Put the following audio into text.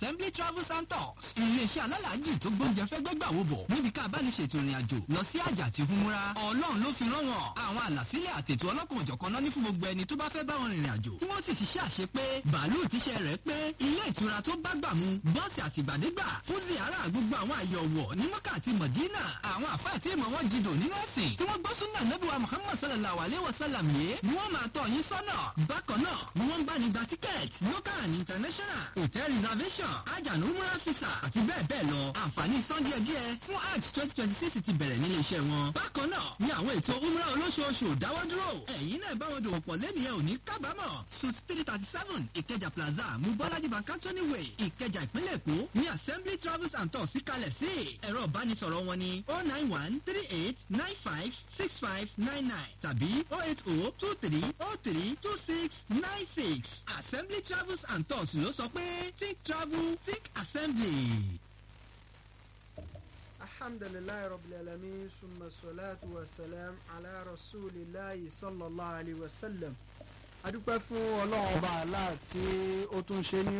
assembly travels and tours iléeṣẹ́ alálàájì tó gbóúnjẹ fẹ́ gbẹ́gbà wo bọ̀ níbi ká bá ní ṣètò ìrìn àjò lọ sí àjà àti humura ọlọ́run ló fi rán wọn àwọn àlàsílẹ̀ àtètò ọlọ́kan òjọ̀kan náà ní fún gbogbo ẹni tó bá fẹ́ bá wọn rìnrìn àjò tí wọ́n sì ṣiṣẹ́ àṣepé bàálù tíṣẹ́ rẹ̀ pé ilé ìtura tó bá gbà mu bọ́ọ̀sì àtìgbàdégbà fún ziara gbogbo àwọn àyè ọ̀wọ̀ ní mọ́kà àti mọ̀dínà àwọn àfáà tí ìmọ̀ wọn jìdò nínú ẹ̀sìn tí wọ́n gbọ́ súnà nẹ́bíwá muhammad sallallahu alayhi wa sallam yìí ni wọ́n máa tọ̀ yín sọ́nà bákan náà ni wọ́n ń bá ní gba tíkẹ́ẹ̀tì local and international hotel reservation ajanu umrah visa àti bẹ́ẹ̀ bẹ́ẹ̀ lọ àǹfààní san díẹ̀ díẹ̀ fún hajj twenty twenty six ti bẹ̀rẹ̀ nílé iṣẹ́ wọn bákan náà ni àwọn ètò umrah olóṣooṣù dáwọ́ dúró ẹ̀yin náà bá wọn dòwò pọ̀ lẹ́nìyẹn ò ní kábàámọ̀ suit three thirty seven ìkẹjà plaza mubalaji bankantoni way ìkẹjà ìpínlẹ̀ èkó ní assembly travels and tours síkalẹ̀ sí ẹ̀rọ ìbánisọ̀rọ̀ wọn ní oh nine one three eight nine five six five nine nine tàbí oh eight oh two three oh three two six nine six assembly travels and tours ló sọ pé think travel think assembly. alhamdulilayi rabbil alamin summa salatu wa salam ala rasulillahi sallallahu alayhi wa sallam adúpẹ́ fún ọlọ́run ọba àlá tí ó tún ṣe ní